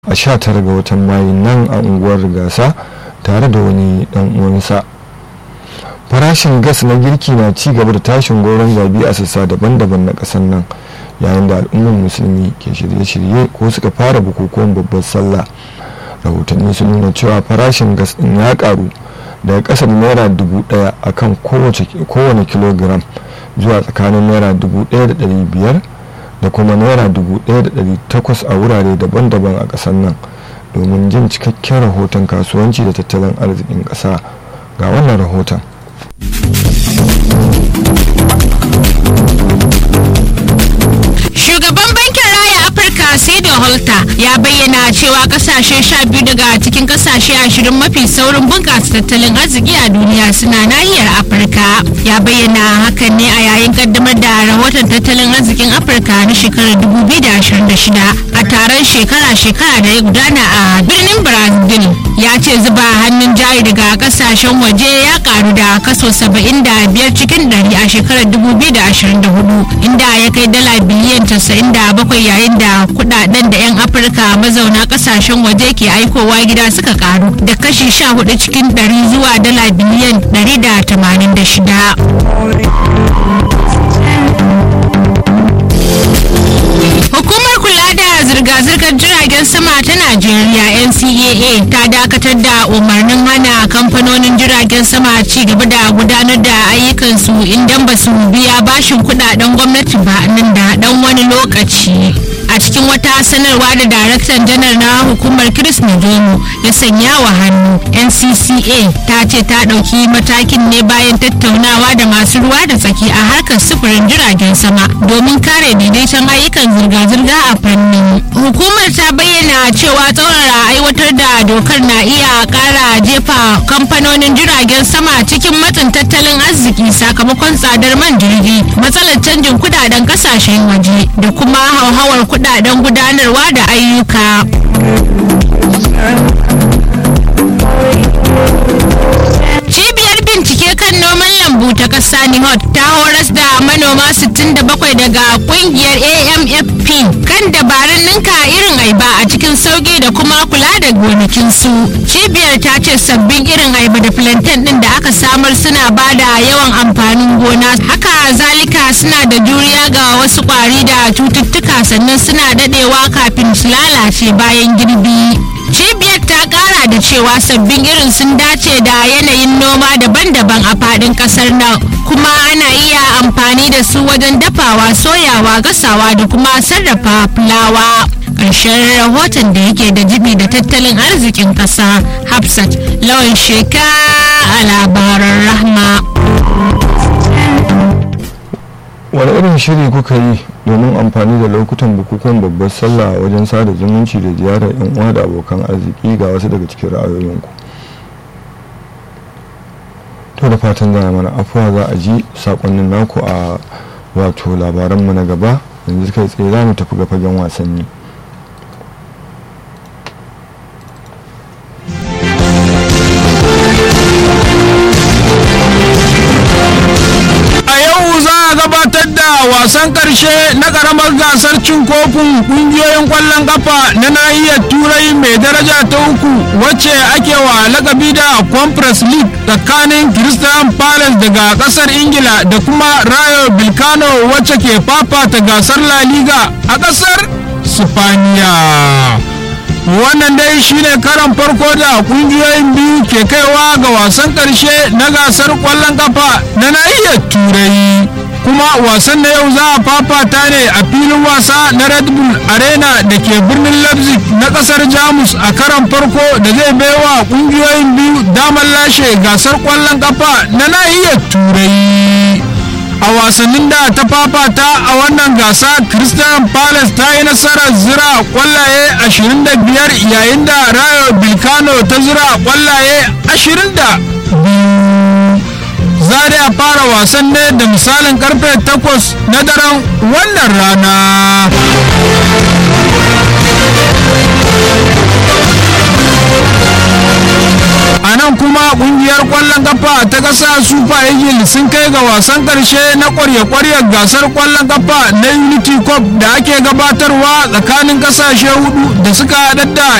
a 19 ga watan mayu nan a unguwar gasa tare da wani dan uwansa farashin gas na girki na ci gaba da tashin goron zabi a sassa daban-daban na kasar nan yayin da al'ummar musulmi ke shirye-shirye ko suka fara bukukuwan babbar sallah rahotanni sun nuna cewa farashin gas din ya karu daga kasar naira dubu daya akan kowane kilogram zuwa tsakanin naira dubu daya da dari biyar da kuma naira dubu daya da dari takwas a wurare daban-daban a kasar nan domin jin cikakken rahoton kasuwanci da tattalin arzikin kasa ga wannan rahoton Shugaban bankin raya Afirka Saido Holta ya bayyana cewa kasashe sha biyu daga cikin kasashe ashirin mafi saurin bunƙasa tattalin arziki a duniya suna nahiyar Afirka. Ya bayyana hakan ne a yayin kaddamar da rahoton tattalin arzikin Afirka na shekarar 2026 a taron shekara-shekara da ya gudana a birnin Brazil. Ya ce zuba hannun jari daga kasashen waje ya karu da kaso 75 cikin 100 a shekarar 2024 inda ya kai dala biliyan 97 yayin da kudaden da 'yan afirka mazauna kasashen waje ke aikowa gida suka karu da kashi 14 cikin 100 zuwa dala biliyan 186 Hukumar kula da zirga-zirgar jiragen sama ta Najeriya NCAA ta dakatar da umarnin hana kamfanonin jiragen sama ci gaba da gudanar da ayyukansu idan ba su biya bashin kudaden gwamnati ba nan da dan wani lokaci. a cikin wata sanarwa da daraktan janar na hukumar chris nijomo ya sanya wa hannu ncca ta ce ta ɗauki matakin ne bayan tattaunawa da masu ruwa da tsaki a harkar sufurin jiragen sama domin kare daidaiton ayyukan zirga-zirga a fannin hukumar ta bayyana cewa tsaurara aiwatar da dokar na iya kara jefa kamfanonin jiragen sama cikin matsin tattalin arziki sakamakon tsadar man jirgi matsalar canjin kudaden kasashen waje da kuma hauhawar kudaden gudanarwa da ayyuka cibiyar bincike kan noman lambu ta ƙasa nihot ta horas da manoma 67 daga kungiyar amfp kan dabarun ninka irin aiba a cikin sauki da kuma kula da gonakinsu cibiyar ta ce sabbin irin aiba da plantain din da aka samar suna ba da yawan amfanin gona haka zalika suna da juriya ga wasu kwari da cututtuka sannan suna dadewa kafin su lalace bayan girbi cibiyar ta kara da cewa sabbin irin sun dace da yanayin noma daban-daban a fadin kasar nan kuma ana iya amfani da su wajen dafawa soyawa gasawa da kuma sarrafa fulawa ƙarshen rahoton da yake da jibi da tattalin arzikin ƙasa hafsat lawan sheka a labaran rahma wani irin shiri kuka yi domin amfani da lokutan bukukuwan babbar sallah wajen sada zumunci da ziyarar yan uwa da abokan arziki ga wasu daga cikin ra'ayoyinku to da fatan za mana afuwa za a ji sakonnin naku a wato labaranmu na gaba yanzu kai tsaye za mu tafi ga fagen wasanni gabatar da wasan karshe na karamar gasar cin kofin kungiyoyin kwallon kafa na nahiyar turai mai daraja ta uku wacce ake wa lakabi da conference league tsakanin christian palace daga kasar ingila da kuma rayo bilkano wacce ke fafata gasar la liga a kasar sifaniya wannan dai shine karan farko da kungiyoyin biyu ke kaiwa ga wasan karshe na gasar kwallon kafa na nahiyar turai kuma wasan na yau za a fafata ne a filin wasa na red bull arena da ke birnin leipzig na kasar jamus a karan farko da zai baiwa kungiyoyin biyu damar lashe gasar kwallon kafa na nahiyar turai a wasannin da ta fafata a wannan gasa christian palace ta yi nasarar zira kwallaye 25 yayin da rayo bilkano ta zira kwallaye 22 za a fara wasan ne da misalin karfe 8 na daren wannan rana a nan kuma kungiyar kwallon kwallon kafa ta ƙasa super eagles sun kai ga wasan ƙarshe na ƙwarya-ƙwaryar gasar kwallon kafa na unity cup da ake gabatarwa tsakanin ƙasashe hudu da suka haɗar da